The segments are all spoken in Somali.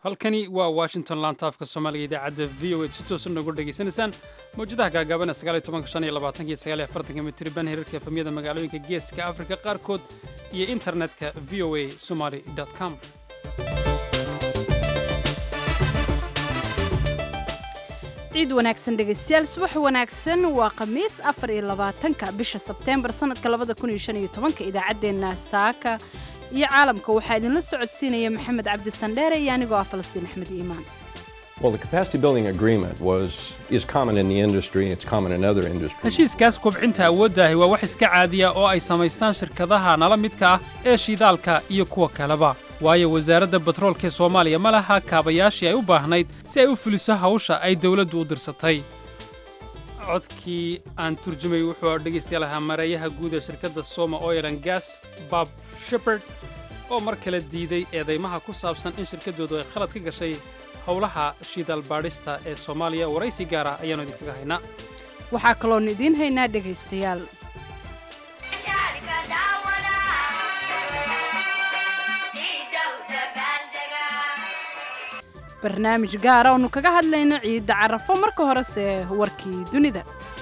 halkani waa washington laantaafka soomaaliga idaacadda v o a si toosa noogu dhegaysanaysaan mawjadaha gaagaaban ee mitriban hirarka efamyada magaalooyinka geeska afrika qaarkood iyo internetka v o a somaly com ciid wanaagsan dhegaystayaal subax wanaagsan waa khamiis afar iyo labaatanka bisha sebteembar sanadka labada kun iyo shan iyo tobanka idaacaddeenna saaka iyo caalamka waxaa idinla socodsiinaya maxamed cabdi sandheere iyo anigoo ah falastiin axmed iimaan Well, the capacity building agreement was is common in the industry. It's common in other industries. heshiiskaas kubcinta awooddaahi waa wax iska caadiya oo ay samaystaan shirkadaha nala midka ah ee shidaalka iyo kuwa kaleba waayo wasaaradda batroolka ee soomaaliya ma laha kaabayaashii ay u baahnayd si ay u fuliso hawsha ay dowladdu u dirsatay codkii aan turjumay wuxuu dhegaystayaal ahaa mareeyaha guud ee shirkadda soma oil and gas bob shepard oo mar kale diiday eedaymaha ku saabsan in shirkaddoodu ay khalad ka gashay howlaha shidaal baadhista ee soomaaliya waraysi gaara ayaannu idinkaga haynaa waxaa kaloonu idiin haynaa dhegaystayaal barnaamij gaara oonu kaga hadlayno ciidda carafo marka horese warkii dunida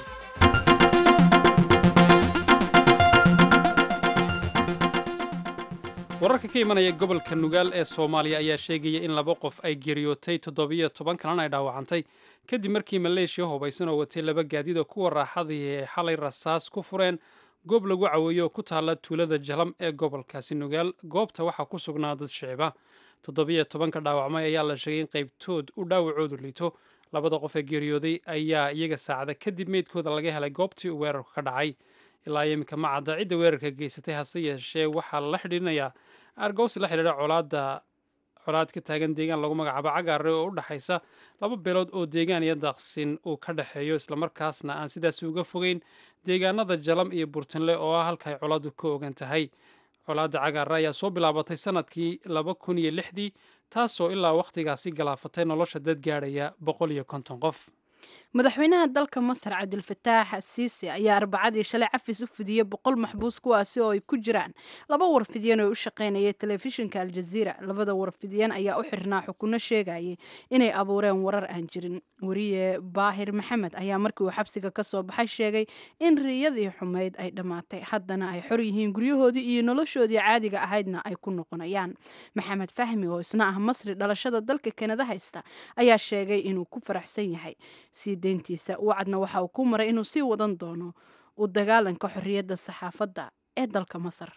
wararka ka imanaya gobolka nugaal ee soomaaliya ayaa sheegaya in laba qof ay geeriyootay toddobiyo toban kalena ay dhaawacantay kadib markii maleeshiya hubaysan oo watay laba gaadiid oo kuwa raaxadii ay xalay rasaas ku fureen goob lagu caweeyo oo ku taalla tuulada jalam ee gobolkaasi nugaal goobta waxaa ku sugnaa dad shiciba toddobiyo tobanka dhaawacmay ayaa la sheegay in qaybtood u dhaawacoodu liito labada qof ee geeriyooday ayaa iyaga saacada kadib meydkooda laga helay goobtii uu weerarku ka dhacay ilaa iminka ma cadda cidda weerarka geysatay hase yeeshee waxaa la xidhiirinayaa argowsi la xidhiidha colaadda colaad ka taagan deegaan lagu magacaabo cagaare oo u dhexaysa laba beelood oo deegaan iyo daaqsin uu ka dhexeeyo islamarkaasna aan sidaasi uga fogeyn deegaanada jalam iyo burtinle oo ah halka ay colaaddu ka ogan tahay colaadda cagaare ayaa soo bilaabatay sannadkii laba kun iyo lixdii taasoo ilaa wakhtigaasi galaafatay nolosha dad gaadhaya boqol iyo konton qof madaxweynaha dalka masar cabdilfataax asiisi ayaa arbacadii shalay cafis u fidiyey boqol maxbuus kuwaasi oo ay ku jiraan laba warfidyan oo u shaqaynaya telefishinka aljaziira labada warfidyan ayaa u xirnaa xukuno sheegayay inay abuureen warar aan jirin weriye baahir maxamed ayaa markii uu xabsiga ka soo baxay sheegay in riyadii xumayd ay dhammaatay haddana ay xor yihiin guryahoodii iyo noloshoodii caadiga ahaydna ay ku noqonayaan maxamed fahmi oo isna ah masri dhalashada dalka kanada haysta ayaa sheegay inuu ku faraxsan yahay sii deyntiisa wacadna waxa uu ku maray inuu sii wadan doono u dagaalanka xorriyadda saxaafadda ee dalka masar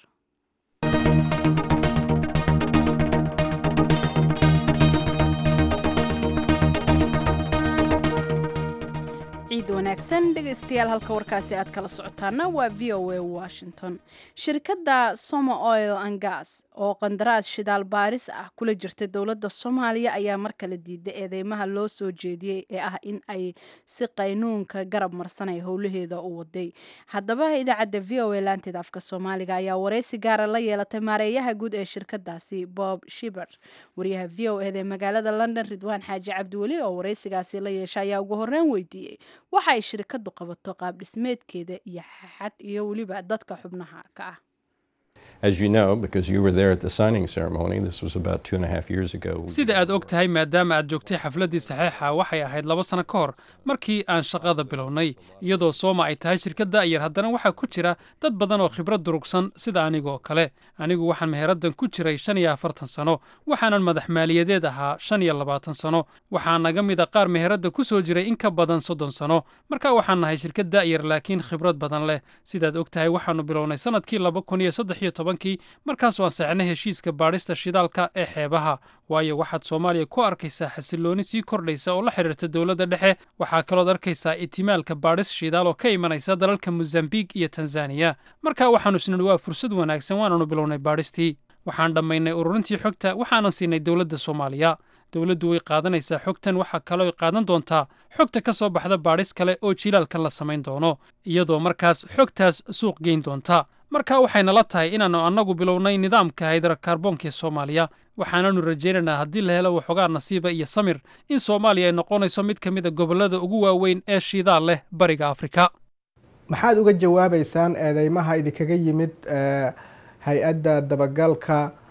ciid wanaagsan dhegaystayaal halka warkaasi aad kala socotaana waa v o a washington shirkadda somo oil and gas oo qandaraas shidaal baaris ah kula jirta dowladda soomaaliya ayaa mar kale diiday eedeymaha loo soo jeediyey ee ah in ay si qaynuunka garab marsanay howlaheeda u waday haddaba idaacadda v o a laanteeda afka soomaaliga ayaa waraysi gaara la yeelatay maareeyaha guud ee shirkadaasi bob shiber wariyaha v o eda ee magaalada london ridwaan xaaji cabdiweli oo waraysigaasi la yeesha ayaa ugu horreyn weydiiyey waxa ay shirkadu qabato qaab dhismeedkeeda iyo xad iyo weliba dadka xubnaha ka ah As you know, because you were there at the signing ceremony, this was about two and a half years ago. sida aad og tahay maadaama aad joogtay xafladdii saxeixa waxay ahayd laba sano ka hor markii aan shaqada bilownay iyadoo sooma ay tahay shirkadda ayar haddana waxaa ku jira dad badan oo khibrad durugsan sida anigoo kale anigu waxaan meheraddan ku jiray shan iyo afartan sano waxaanan madax maaliyadeed ahaa shan iyo labaatan sano waxaa naga mid a qaar meheradda ku soo jiray in ka badan soddon sano marka waxaan nahay shirkad da'yar laakiin khibrad badan leh sidaad og tahay waxaannu bilownay sannadkii laba kun iyo saddex iyo tobankii markaasoo aan saxnay heshiiska baadhista shidaalka ee xeebaha waayo waxaad soomaaliya ku arkaysaa xasillooni sii kordhaysa oo la xidhiirta dowladda dhexe waxaa kalood arkaysaa itimaalka baadhis shidaal oo ka imanaysa dalalka mosambiik iyo tanzaniya marka waxaannu isnidhi waa fursad wanaagsan waananu bilownay baadhistii waxaan dhammaynay ururintii xogta waxaanan siinay dowladda soomaaliya dowladdu way qaadanaysaa xogtan waxaa kaloo qaadan doontaa xogta ka soo baxda baadhis kale oo jilaalkan la samayn doono iyadoo markaas xogtaas suuq geyn doonta marka waxayna la tahay inaannu annagu bilownay nidaamka haydarakaarboonka ee soomaaliya waxaananu rajaynaynaa haddii la helo waxoogaa nasiiba iyo samir in soomaaliya ay noqonayso mid ka mid a gobollada ugu waaweyn ee shidaal leh bariga afrika maxaad uga jawaabaysaan eedeymaha idinkaga yimid hay-adda dabagalka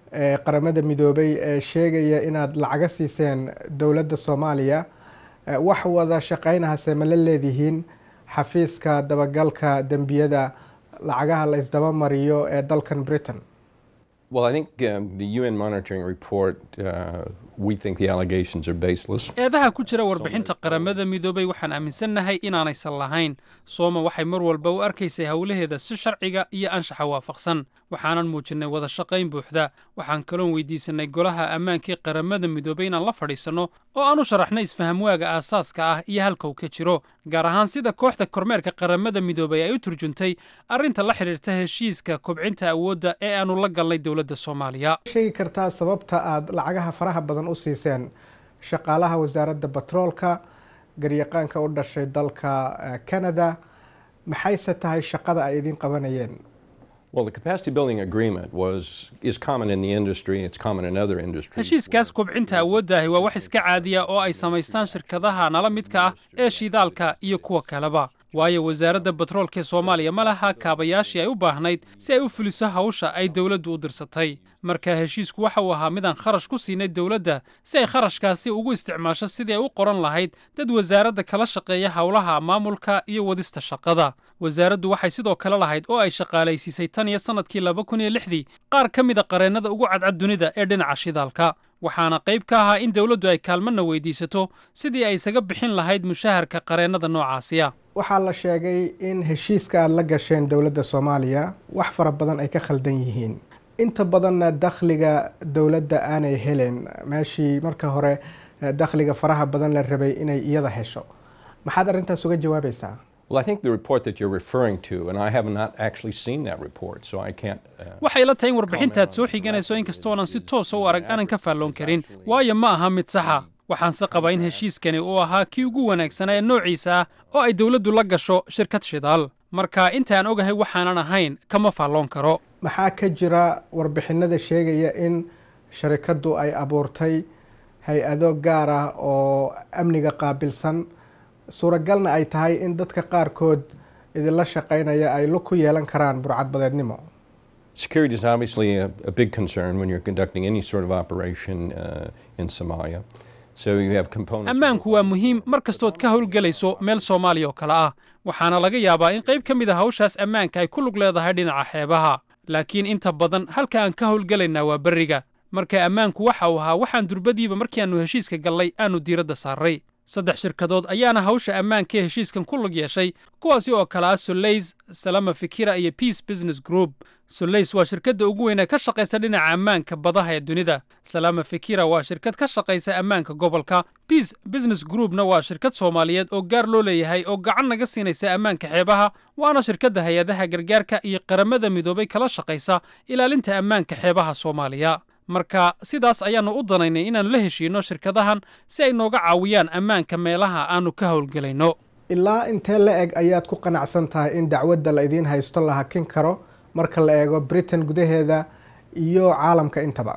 ee qaramada midoobay ee sheegaya inaad lacaga siiseen dowladda soomaaliya wax wada shaqeynahase ma la leedihiin xafiiska dabagalka dembiyada lacagaha la isdaba mariyo ee dalkan britain Well, I think um, the UN monitoring report, uh, we think the allegations are baseless. eedaha ku jira warbixinta qaramada midoobay waxaan aaminsannahay inaanaysan lahayn sooma waxay mar walba u arkaysay howlaheeda si sharciga iyo anshaxa waafaqsan waxaanan muujinnay wada shaqayn buuxda waxaan kaloon weydiisannay golaha ammaankii qaramada midoobay inaan la fadhiisanno oo aan u sharaxno isfahamwaaga aasaaska ah iyo halka uu ka jiro gaar ahaan sida kooxda kormeerka qaramada midoobay ay u turjuntay arrinta la xidhiirta heshiiska kobcinta awoodda ee aanu la galnay dowladda soomaaliya sheegi kartaa sababta aada lacagaha faraha badan u siiseen shaqaalaha wasaaradda batroolka garyaqaanka u dhashay dalka canada maxayse tahay shaqada ay idin qabanayeen Well, the capacity building agreement was is common in the industry. It's common in other industries. heshiiskaas kobcinta awooddaahi waa wax iska caadiya oo ay samaystaan shirkadaha nala midka ah ee shidaalka iyo kuwa kaleba waayo wasaaradda batroolka ee soomaaliya ma laha kaabayaashii ay u baahnayd si ay u fuliso hawsha ay dowladdu u dirsatay marka heshiisku waxa uu ahaa midaan kharash ku siinay dowladda si ay kharashkaasi ugu isticmaasho sidii ay u qoran lahayd dad wasaaradda kala shaqeeya howlaha maamulka iyo wadista shaqada wasaaraddu waxay sidoo kale lahayd oo ay shaqaalaysiisay tan iyo sannadkii laba kun iyo lixdii qaar ka mida qareennada ugu cadcad dunida ee dhinaca shidaalka waxaana qayb ka ahaa in dowladdu ay kaalmana weydiisato sidii ay isaga bixin lahayd mushaharka qareennada noocaasiya waxaa la sheegay in heshiiska aada la gasheen dowladda soomaaliya wax fara badan ay ka khaldan yihiin inta badanna dakhliga dowladda aanay helen meeshii marka hore dakhliga faraha badan la rabay inay iyada hesho maxaad arrintaas uga jawaabaysaa Well, I think the report that you're referring to, and I have not actually seen that report, so I can't. Uh, waxay la tahay in warbixintaad soo xiganayso inkastoonan si toosa u arag aanan ka faalloon karin waayo ma aha mid saxa waxaanse qabaa in heshiiskani uu ahaa kii ugu wanaagsanaa ee noociisa ah oo ay dowladdu la gasho shirkad shidaal marka intaan ogahay waxaanan ahayn kama faalloon karo maxaa ka jira warbixinada sheegaya in sharikaddu ay abuurtay hay-ado gaar ah oo amniga qaabilsan suuragalna ay tahay in dadka qaarkood idinla shaqaynaya ay lug ku yeelan karaan burcadbadeednimo security is obviously a, a big concern when you're conducting any sort of operation uh, in Somalia. So you have components. ammaanku waa muhiim mar kastood ka howlgelayso meel soomaaliya oo kale ah waxaana laga yaabaa in qayb ka mid a hawshaas ammaanka ay ku lug leedahay dhinaca xeebaha laakiin inta badan halka aan ka howlgelaynaa waa berriga marka ammaanku waxa uu ahaa waxaan durbadiiba markii aannu heshiiska gallay aannu diiradda saarray saddex shirkadood ayaana hawsha ammaanka ee heshiiskan ku lug yeeshay kuwaasi oo kale ah soleys salama fikira iyo peace business group soleys waa shirkadda ugu weyn ee ka shaqaysa dhinaca ammaanka badaha ee dunida salama fikira waa shirkad ka shaqaysa ammaanka gobolka peace business groupna waa shirkad soomaaliyeed oo gaar loo leeyahay oo gacan naga siinaysa ammaanka xeebaha waana shirkadda hay-adaha gargaarka iyo qaramada midoobay kala shaqaysa ilaalinta ammaanka xeebaha soomaaliya marka sidaas ayaannu u danaynay inaannu la heshiinno shirkadahan si ay nooga caawiyaan ammaanka meelaha aannu ka howlgelayno ilaa intee la eg ayaad ku qanacsan tahay in dacwadda la idiin haysto la hakin karo marka la eego britain gudaheeda iyo caalamka intaba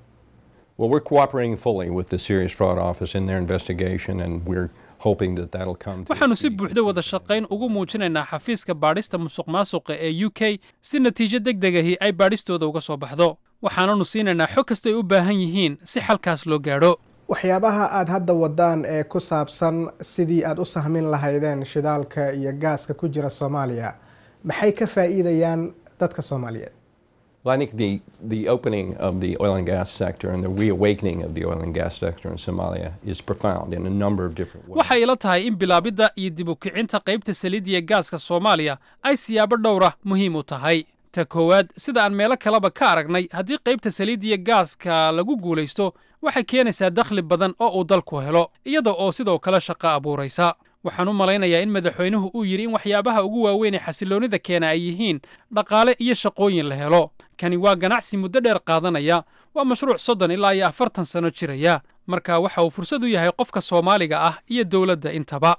Well, we're cooperating fully with the Serious Fraud Office in their investigation, and we're hoping that that'll come to. waxaannu si buuxda wada shaqayn ugu muujinaynaa xafiiska baadhista musuqmaasuqa ee u k si natiijo deg degahi ay baadhistooda uga soo baxdo waxaananu siinaynaa xog kastay u baahan yihiin si xalkaas loo gaadho waxyaabaha aada hadda wadaan ee ku saabsan sidii aada u sahmin lahaydeen shidaalka iyo gaaska ku jira soomaaliya maxay ka faa'iidayaan dadka soomaaliyeed Well, I think the, the opening of the oil and gas sector and the reawakening of the oil and gas sector in Somalia is profound in a number of different ways. waxay ila tahay in bilaabidda iyo dib u kicinta qaybta saliidda iyo gaaska soomaaliya ay siyaabo dhowra muhiim u tahay ta koowaad sida aan meelo kaleba ka aragnay haddii qaybta saliidda iyo gaaska lagu guulaysto waxay keenaysaa dakhli badan oo uu dalku helo iyada oo sidoo kale shaqo abuuraysa waxaan u malaynayaa in madaxweynuhu uu yidhi in waxyaabaha ugu waaweyn ee xasilloonnida keena ay yihiin dhaqaale iyo shaqooyin la helo kani waa ganacsi muddo dheer qaadanaya waa mashruuc soddon ilaa iyo afartan sano jiraya marka waxa uu fursad u yahay qofka soomaaliga ah iyo dowladda intaba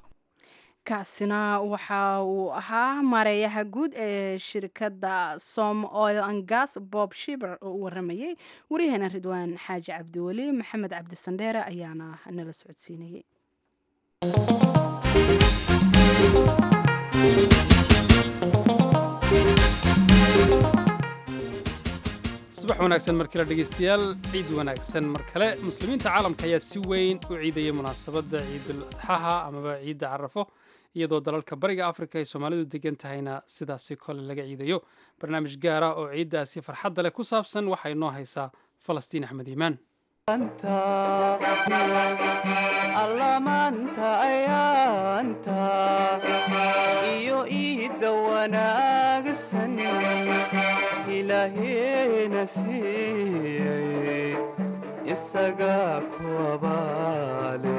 kaasina waxa uu ahaa maareeyaha guud ee shirkadda som oil and gas bob shiber oo u waramayey waryaheena ridwaan xaaji cabdiweli maxamed cabdi sandheere ayaana nala socodsiinayey subax wanaagsan mar kale dhegaystayaal ciid wanaagsan mar kale muslimiinta caalamka ayaa si weyn u ciidaya munaasabadda ciidul adxaha amaba ciidda carafo iyadoo dalalka bariga afrika ay soomaalidu degan tahayna sidaasi kole laga ciidayo barnaamij gaar ah oo ciiddaasi farxadda leh ku saabsan waxaa inoo haysaa falastiin axmed iimaan allamaanta ayaanta iyo iidda wanaagsan ilaaheena siiyey isagaa ku abaale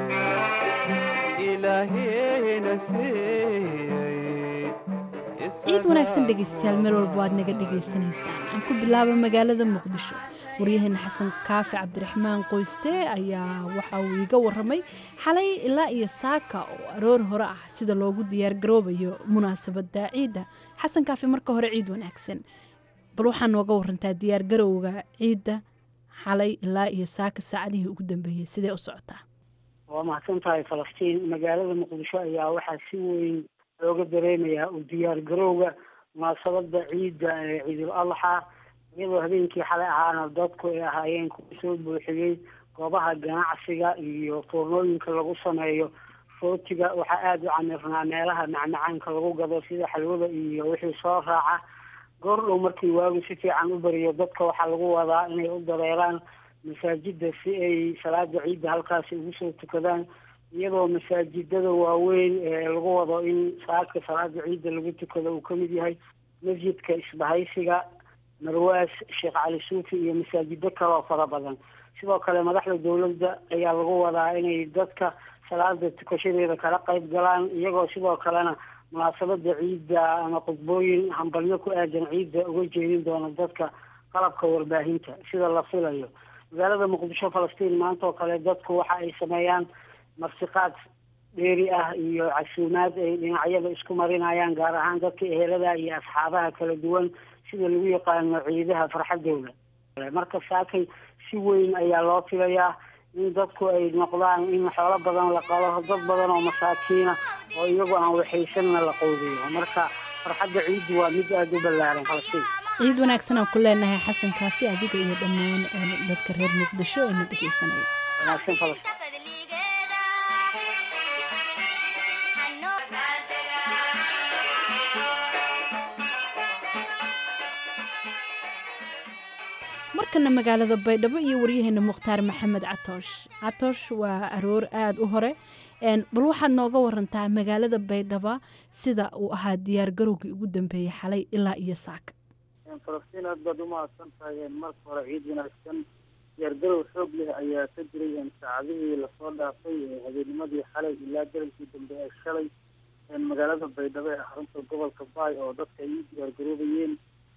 ilaaheena siiyey ciid wanaagsan dhegaystayaal meel walba waad naga dhagaysanaysaan aan ku bilaabo magaalada muqdisho waryaheena xasan kaafi cabdiraxmaan qoyste ayaa waxa uu iiga waramay xalay ilaa iyo saaka oo aroor hore ah sida loogu diyaargaroobayo munaasabadda ciidda xasan kaafi marka hore ciid wanaagsan bal waxaa nooga warantaa diyaargarowga ciidda xalay ilaa iyo saaka saacadihii ugu dambeeyey sidee u socotaa waa mahadsan tahay falastiin magaalada muqdisho ayaa waxaa si weyn looga dareemayaa u diyaargarowga munaasabada ciidda ee ciidul adxa iyadoo habeenkii xalay ahaana dadku ay ahaayeen kuwa soo buuxiyey goobaha ganacsiga iyo foornooyinka lagu sameeyo footiga waxaa aada u camirnaa meelaha macmacaanka lagu gado sida xalwada iyo wixii soo raaca goor dhow markii waagu si fiican u bariyo dadka waxaa lagu wadaa inay u dareeraan masaajida si ay salaada ciidda halkaasi ugu soo tukadaan iyadoo masaajidada waaweyn ee lagu wado in saaka salaada ciidda lagu tukado uu kamid yahay masjidka isbahaysiga marwaas sheekh cali suufi iyo masaajido kale oo fara badan sidoo kale madaxda dowladda ayaa lagu wadaa inay dadka salaada tukashadeeda kala qayb galaan iyagoo sidoo kalena munaasabada ciidda ama khudbooyin hambalyo ku aadan ciidda uga jeedin doona dadka qalabka warbaahinta sida la filayo magaalada muqdisho falastiin maanta oo kale dadku waxa ay sameeyaan marsiqaad dheeri ah iyo casuumaad ay dhinacyada isku marinayaan gaar ahaan dadka ehelada iyo asxaabaha kala duwan sida lagu yaqaano ciidaha farxadooda marka saakay si weyn ayaa loo filayaa in dadku ay noqdaan in xoolo badan la qalo dad badan oo masaakiina oo iyagu aan waxaysanna la qowdayo marka farxadda ciiddu waa mid aada u ballaaran falastiin ciid wanaagsan aan ku leenahay xasan kaafi adiga iyo dhammaan dadka reer muqdisho ee na dhegaysanaya wanaagsan falastiin markana magaalada baydhabo iyo waryaheena mukhtaar maxamed catoosh catoosh waa aroor aada u hore bal waxaad nooga warantaa magaalada baydhaba sida uu ahaa diyaargarowgii ugu dambeeyey xalay ilaa iyo saaka falastiin aad baad umahadsan tahay marka hore ciid wanaagsan diyaargarow xoog leh ayaa ka jiray saacadihii lasoo dhaafay habeennimadii xalay ilaa darankii dambe ee shalay magaalada baydhabo ee xarunta gobolka baay oo dadka ay u diyaargaroobayeen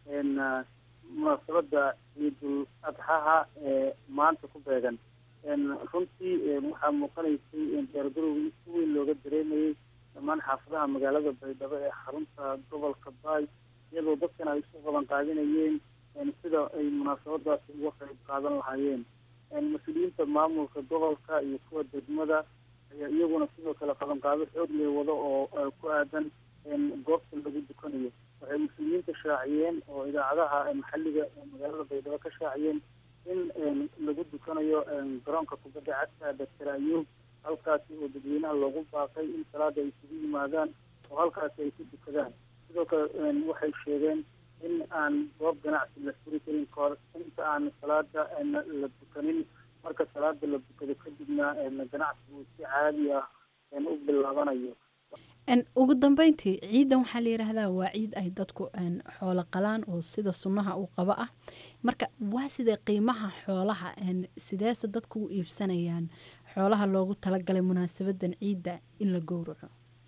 munaasabada ciidul adxaha ee maanta ku beegan runtii waxaa muuqanaysay diyaargarowgii si weyn looga dareemayey dhammaan xaafadaha magaalada baydhabo ee xarunta gobolka baay iyadoo dadkana ay isku qaban qaadinayeen sida ay munaasabadaasi uga qayb qaadan lahaayeen mas-uuliyiinta maamulka gobolka iyo kuwa degmada ayaa iyaguna sidoo kale qabanqaado xoog leh wado oo ku aadan goobta lagu dukanayo waxay mas-uuliyiinta shaaciyeen oo idaacadaha maxalliga magaalada baydhabo ka shaaciyeen in lagu dukanayo garoonka kubadda cagta doctor ayuub halkaasi oo dadweynaha loogu baaqay in salaada ay isugu yimaadaan oo halkaasi ay ku dukadaan sidoo kale waxay sheegeen in aan goob ganacsi la furi karin kahor inta aan salaada la dukanin marka salaada la dukado kadibna ganacsigu si caadi ah u bilaabanayo ugu dambeyntii ciidan waxaa la yidhaahdaa waa ciid ay dadku xoolo qalaan oo sida sunnaha uu qabo ah marka waa sidee qiimaha xoolaha sideese dadku u iibsanayaan xoolaha loogu talagalay munaasabadan ciidda in la gowraco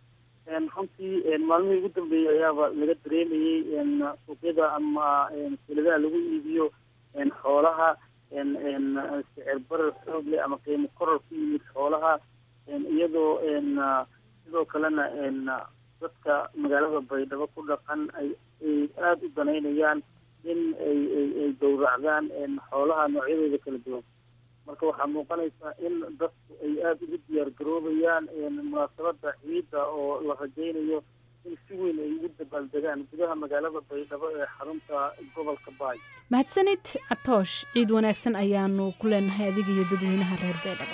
runtii maalmihii ugu dambeeyey ayaaba laga dareemayey suuqyada ama siladaha lagu iibiyo xoolaha sicir barar xoog leh ama qiimo koror ku yimid xoolaha iyadoo sidoo kalena dadka magaalada baydhabo ku dhaqan ay ay aada u danaynayaan in ay ay ay gowracdaan xoolaha noocyadooda kala duwan marka waxaa muuqanaysaa in dadku ay aada ugu diyaar garoobayaan munaasabada ciidda oo la rajaynayo in si weyn ay ugu dabaaldegaan gudaha magaalada baydhabo ee xarunta gobolka baay mahadsanid catoosh ciid wanaagsan ayaanu ku leenahay adiga iyo dadweynaha reer baydhabo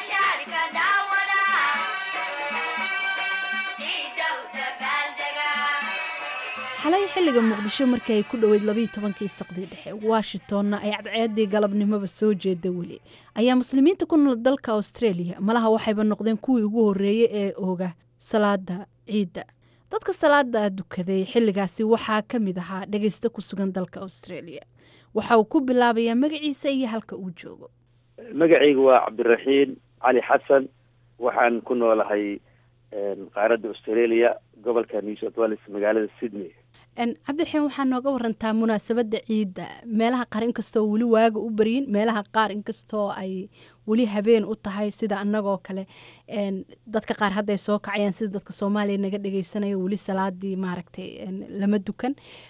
xalay xilliga muqdisho markii ay ku dhoweyd labayo tobankii saqdii dhexe washingtonna ay cadceedii galabnimoba soo jeeda weli ayaa muslimiinta ku nool dalka australia malaha waxayba noqdeen kuwii ugu horreeyey ee ooga salaada ciidda dadka salaada dukaday xilligaasi waxaa ka mid ahaa dhegeysta ku sugan dalka australia waxa uu ku bilaabayaa magaciisa iyo halka uu joogo magacaygu waa cabdiraxiin cali xasan waxaan ku noolahay qaaradda australia gobolka new south wales magaalada sydney cabdiraxiin waxaa nooga warantaa munaasabadda ciidda meelaha qaar inkastoo weli waaga u baryin meelaha qaar inkastoo ay weli habeen u tahay sida annagoo kale dadka qaar hadday soo kacayaan sida dadka soomaaliya naga dhegeysanaya weli salaadii maaragtay lama dukan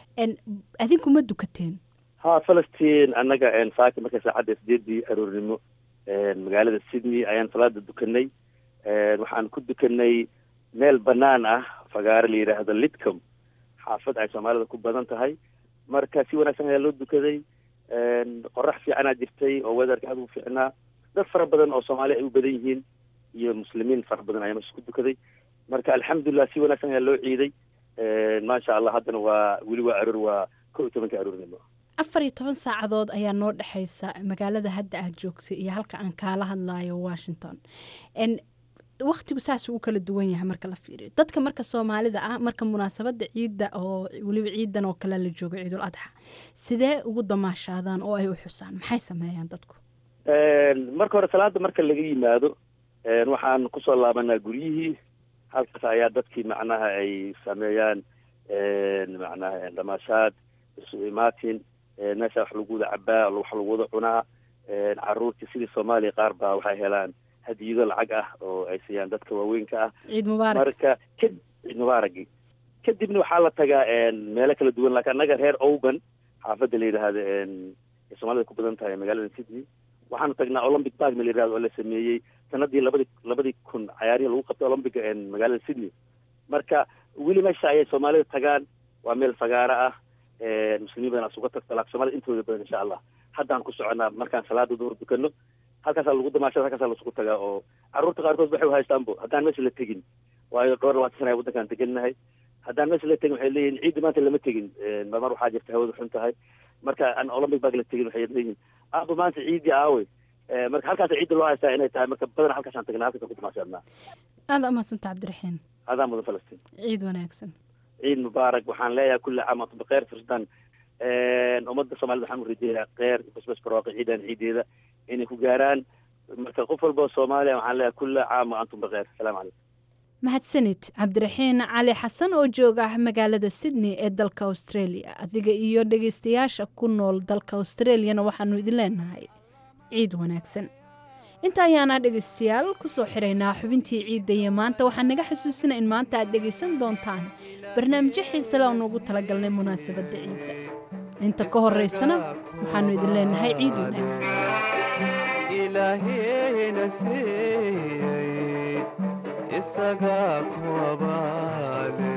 adinku ma dukateen ha falastiin annaga saaka marka saacadda sideedii aroornimo magaalada sydney ayaan salaada dukanay waxaan ku dukanay meel banaan ah fagaaro la yidhaahdo lidcom xaafad ay soomaalida ku badan tahay marka si wanaagsan ayaa loo dukaday qorax fiicanaa jirtay oo wedarka aad u fiicnaa dad fara badan oo soomaaliya ay u badan yihiin iyo muslimiin fara badan ayaa meesha ku dukaday marka alxamdulilah si wanaagsan ayaa loo ciiday maasha allah haddana waa weli waa aroor waa kow iyo tobanka aroornimo afar iyo toban saacadood ayaa noo dhexeysa magaalada hadda aad joogtay iyo halka aan kaala hadlayo washington waktigu saas uu kala duwan yahay marka la fiiriyo dadka marka soomaalida ah marka munaasabada ciidda oo weliba ciidan oo kale la joogo ciidul adxa sidee ugu damaashaadaan oo ay u xusaan maxay sameeyaan dadku marka hore salaada marka laga yimaado waxaan kusoo laabanaa guryihii halkaas ayaa dadkii macnaha ay sameeyaan macnaha damaashaad isu imaatin meesha wax lagu wada cabaa wax lagu wada cunaa caruurtii sidii soomaaliya qaar baa waxay helaan hadiyado lacag ah oo ay siiyaan dadka waaweynka ah ciid mubaarak marka ka ciid mubaaragi kadibna waxaa la tagaa meelo kala duwan laakiin annaga reer oban xaafadda la yidhaahdo ay soomaalida ku badan tahay magaalada sydney waxaanu tagnaa olympic park ma la yidhahdo oo la sameeyey sanadii labadii labadii kun cayaarihii lagu qabtay olympic magaalada sydney marka weli meesha ayay soomaalida tagaan waa meel fagaaro ah muslimiin badan asuga tagta laakiin soomaalida intooda badan insha allah haddaan ku soconaa markaan salaada duhur dukano halkaasaa lagu damaashada halkaasaa lasugu tagaa oo carruurta qaarkood waxay uhaystaanbo haddaan meesha la tegin waayo dhowr labaatan sana waddankaan degannahay haddaan meesha la tegin waxay leeyihin ciidda maanta lama tegin mar waxaa jirta hawada xun tahay marka aan olympic bag la tegin waxay leeyihin aaba maanta ciiddii aawe marka halkaasa ciidda loo haystaa inay tahay marka badan halkaasaan tagnaa halkaasaan ku damaashaadnaa aada umahadsanta cabdiraxiin adaa mudan falastiin ciid wanaagsan ciid mubaarak waxaan leeyahay kulli caam antum bikheer firsdan ummadda soomaalida waxaan u rajeeyaa kheer basbas barwaaqo ciidan ciideeda inay ku gaaraan marka qof walba oo soomaaliya waxaan leeyahay kulla caam wa antum bikheer asalaamu calaykum mahadsanid cabdiraxiin cali xasan oo jooga magaalada sydney ee dalka australia adiga iyo dhegeystayaasha ku nool dalka australiana waxaanu idin leenahay ciid wanaagsan inta ayaana dhegaystayaal kusoo xiraynaa xubintii ciidda iyo maanta waxaan naga xasuusina in maanta aad dhegaysan doontaan barnaamijyo xiisale oo noogu talagalnay munaasabadda ciidda inta ka horeysana waxaanu idin leenahay ciid wanaagsan ilaahayna siiyey isagaa ku abaale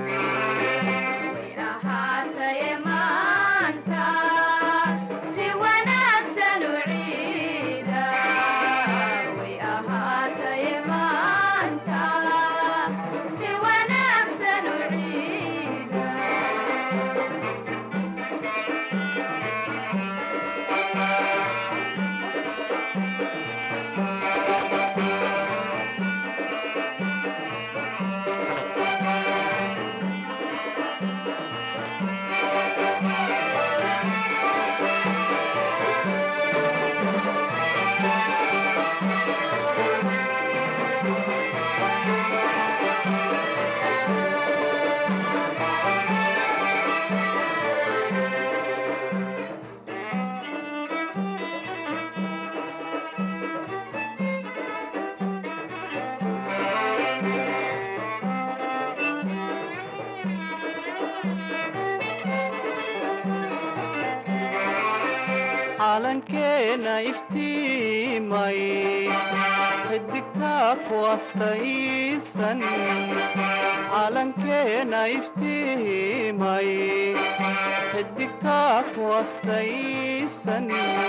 calankeena iftiimay xidigtaa ku astaysan calankeena iftiimay xidigtaa ku astaysan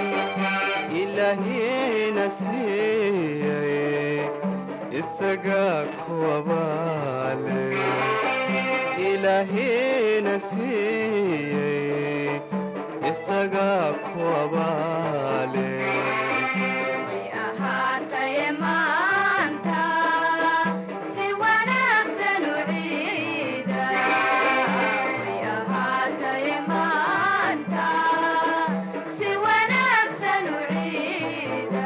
ilaahiyena siiyay isagaa kuwabaale ilaahiyena siiyey isagaa kuwabaale ahaataye maanta si wanaagsan u ciida way ahaataye maanta si wanaagsan u ciida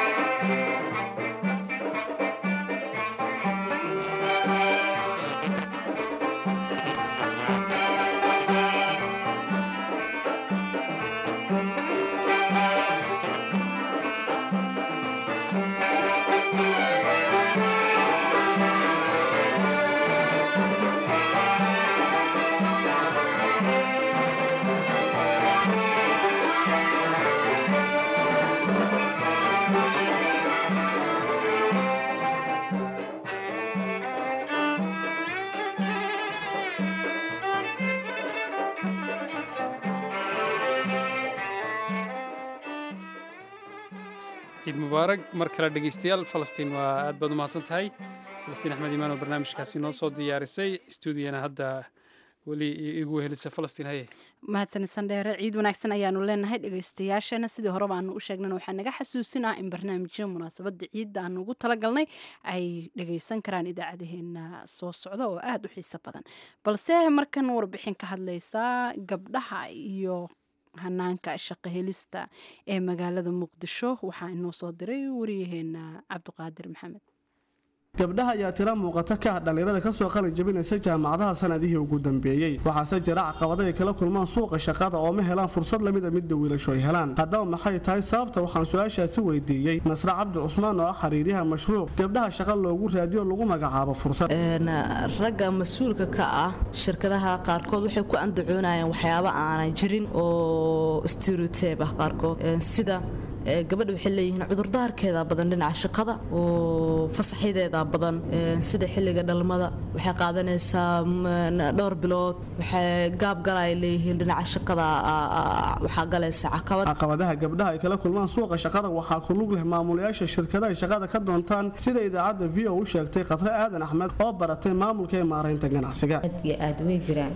ciid mubaarag mar kale dhegeystayaal falastiin waa aad baad u mahadsan tahay falastiin axmed imaan oo barnaamijkaasi noo soo diyaarisay stuudiyana hadda weli igu helisa falastiin haye mahadsanidsan dheere ciid wanaagsan ayaanu leenahay dhegeystayaashana sidii horeba aanu u sheegnana waxaa naga xasuusinaa in barnaamijyo munaasabada ciidda aanu ugu talagalnay ay dhegeysan karaan idaacadaheena soo socda oo aada u xiiso badan balse markan warbixin ka hadleysa gabdhaha iyo hanaanka shaqo helista ee magaalada muqdisho waxaa inoo soo diray wariyaheena cabdiqaadir maxamed gabdhaha ayaa tira muuqata ka ah dhallinyarada kasoo qalin jabinaysa jaamacadaha sanadihii ugu dambeeyey waxaase jira caqabada ay kala kulmaan suuqa shaqada oo ma helaan fursad lamida midda wiilasho ay helaan haddaba maxay tahay sababta waxaan su-aashaasi weydiiyey nasre cabdi cusmaan oo ah xiriiryaha mashruuc gabdhaha shaqa loogu raadiyo lagu magacaabo fursad ragga mas-uulka ka ah shirkadaha qaarkood waxay ku andacoonayaan waxyaabo aanan jirin oo stereotype ah qaarkood sida gabadha waxay leeyihiin cudurdaarkeeda badan dhinaca shaqada oo fasaxyadeeda badan sida xilliga dhalmada waxay qaadanaysaa dhowr bilood waxay gaabgala ay leeyihiin dhinaca shaqada waxaa galaysa caqabad caqabadaha gabdhaha ay kala kulmaan suuqa shaqada waxaa ku lug leh maamulayaasha shirkadaha shaqada ka doontaan sida idaacadda v o u sheegtay khatre aadan axmed oo baratay maamulka ee maaraynta ganacsiga aad way jiraan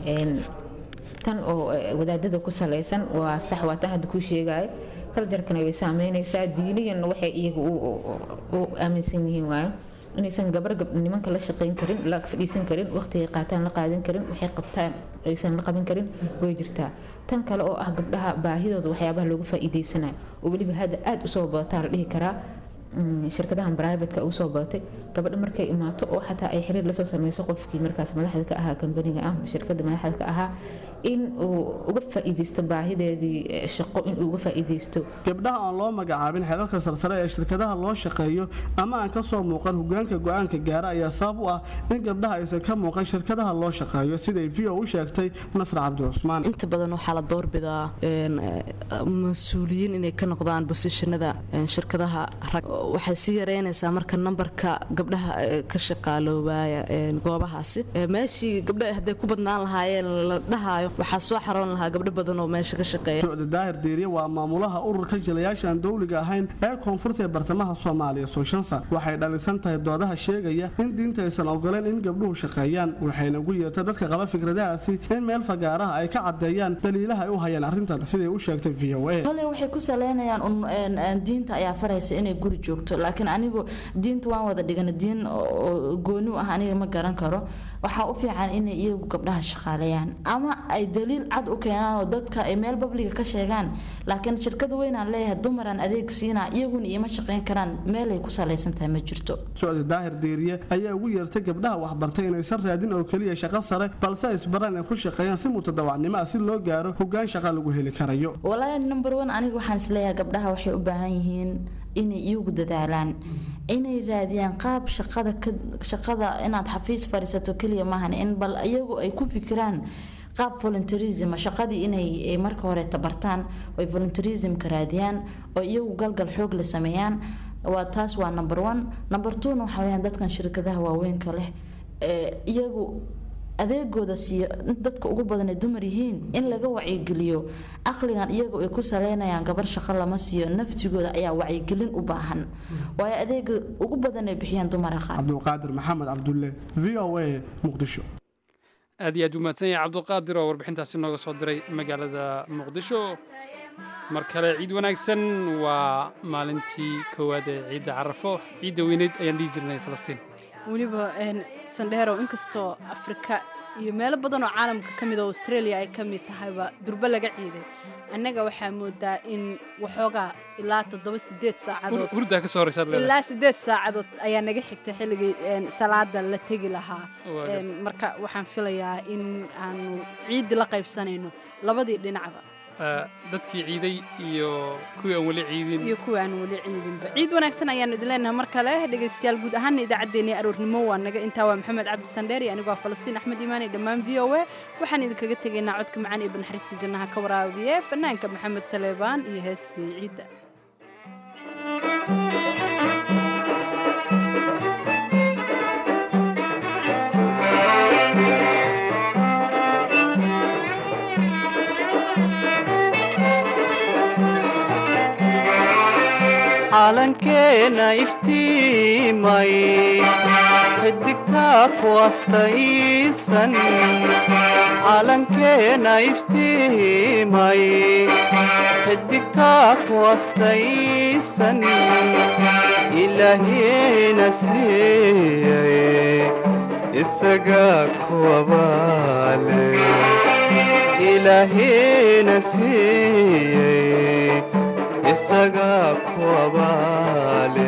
tan oo wadaadada ku salaysan waa sax waa tan hadda kuu sheegaya kaljarkana way saameynaysaa diiniyanna waxay iyaga u aaminsan yihiin waayo inaysan gabar nimanka la shaqayn karin la fadhiisan karin waqtigay qaataan la qaadan karin waxay qabtaan aysan la qaban karin way jirtaa tan kale oo ah gabdhaha baahidooda waxyaabaha loogu faa'iideysanayo oo weliba hadda aada usoo badataa la dhihi karaa shirkadahan brivatka ugu soo badatay gabadha markay imaato oo xataa ay xiriir lasoo sameyso qofkii markaas madaxda ka ahaa kambaniga ah shirkada madaxda ka ahaa in uu uga faa'iideysto baahideedii shaqo in uu uga faa'iideysto gabdhaha aan loo magacaabin xeerarka sarsare ee shirkadaha loo shaqeeyo ama aan ka soo muuqan hogaanka go-aanka gaara ayaa sabab u ah in gabdhaha aysan ka muuqan shirkadaha loo shaqeeyo siday v o u sheegtay nasr cabdi cusmaan inta badan waxaa la doorbidaa mas-uuliyiin inay ka noqdaan bosishanada shirkadaha rag waxay sii yareynaysaa marka nambarka gabdhaha ka shaqaaloobaaya goobahaasi meeshii gabdha hadday ku badnaan lahaayeen la dhahayo waxaa soo xaroon lahaa gabdho badan oo meesha ka shaqeeya socda daahir diiriye waa maamulaha ururka jilayaasha aan dowliga ahayn ee koonfurta ee bartamaha soomaaliya sooshansa waxay dhalisan tahay doodaha sheegaya in diinta aysan ogoleen in gabdhuhu shaqeeyaan waxayna ugu yeertay dadka qaba fikradahaasi in meel fagaaraha ay ka cadeeyaan daliilaha ay u hayaan arrintan siday u sheegtay v o a kole waxay ku saleynayaan diinta ayaa faraysa inay guri joogto laakiin anigu diinta waan wada dhigana diin gooni u ah aniga ma garan karo waxaa u fiican inay iyagu gabdhaha shaqaaleeyaan ama ay daliil cad u keenaan oo dadka ay meel babliga ka sheegaan laakiin shirkada weynaan leeyahay dumaraan adeeg siinaa iyaguna iima shaqayn karaan meelay ku salaysan tahay ma jirto socda daahir diiriye ayaa ugu yeertay gabdhaha waxbartay inaysan raadin oo keliya shaqo sare balse ay isbaraan ay ku shaqeeyaan si mutadawacnimo ah si loo gaaro hogaan shaqa lagu heli karayo walaahi number one aniga waxaan isleeyahay gabdhaha waxay u baahan yihiin inay iyagu dadaalaan inay raadiyaan qaab shaqada shaqada inaad xafiis fadhiisato keliya maahan in bal iyagu ay ku fikiraan qaab voluntarism shaqadii inay eh, marka hore tabartaan oy voluntarismka raadiyaan oo iyagu galgal xoog la sameeyaan waa taas waa number one number two-na waxaa weyaan dadkan shirkadaha waaweynka leh ee iyagu adeegooda siiyo dadka ugu badan ay dumar yihiin in laga wacyigeliyo aqligan iyagu ay ku saleynayaan gabar shaqo lama siiyo naftigooda ayaa wacyigelin u baahan waayo adeega ugu badan ay bixiyaan dumara qaar cabdulqaadir maxamed cabdulle v o a muqdisho aad iyo aad u mahadsan yahay cabdulqaadir oo warbixintaasi nooga soo diray magaalada muqdisho mar kale ciid wanaagsan waa maalintii koowaad ee ciidda carafo ciidda weyneyd ayaan dhihi jirnay falastiin weliba een, sandheerow inkastoo afrika iyo meelo badan oo caalamka ka mid oo australia ay ka mid tahayba durbo laga ciiday annaga waxaa moodaa in waxoogaa ilaa toddoba sideed saacadood hurdaa ka soo horeysaad leedahay ilaa sideed saacadood ayaa naga xigtay xilligii een, salaada la tegi lahaa Waa Een, garta. marka waxaan filayaa in aanu ciiddi la qaybsanayno labadii dhinacba Ah, dadkii ciiday iyo kuwii aan weli ciidin iyo kuwa aan weli ciidinba ciid wanaagsan ayaanu idin leenahay mar kale dhegaystayaal guud ahaana idaacaddeenii aroornimo waa naga intaa waa maxamed cabdi sandheer iyo anigoo ah falastiin axmed iimaan iyo dhammaan v o a waxaan idinkaga tegaynaa codka macaan iyo banaxariista jannaha ka waraabiye fanaanka maxamed saleebaan iyo heestii ciidda calankeena iftiimay xidigtaa ku astaysan calankeena iftiimay xidigtaa ku astaysan ilaahiyena siiyey isagaa kuwabaale ilaahiyena siiyey isagaa kuwabaale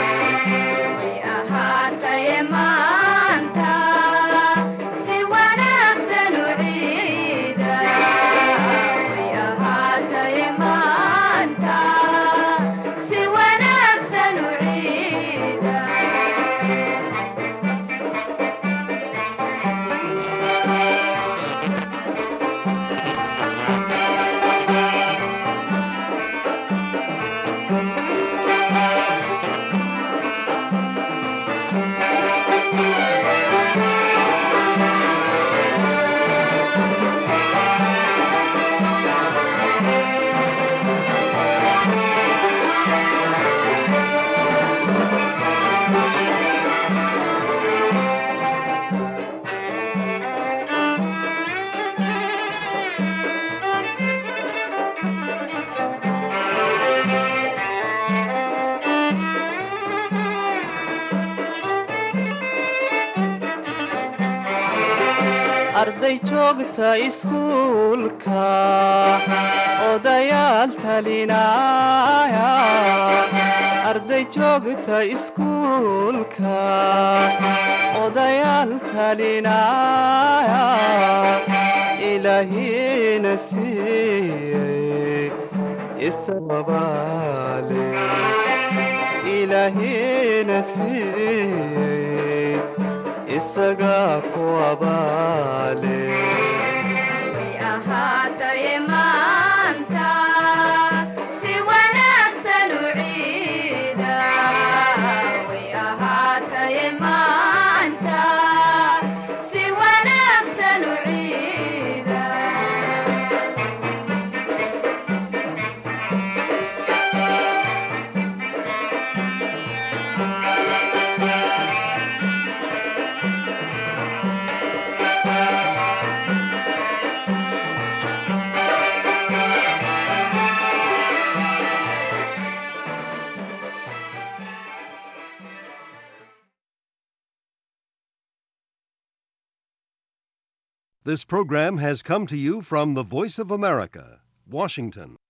ahaataye maanta si wanaagsan u ciida way ahaataye maanta si wanaagsan u ciida arday joogta iskuulka odayaal talinaya arday joogta iskuulka odayaal talinaya ilaahina siiyey isababaale ilaahina siiyey isagaa kuwabaale way ahaataye maanta si wanaagsan u ciida way ahaataye maanta si wanaagsan u ciida This program has come to you from the Voice of America, Washington.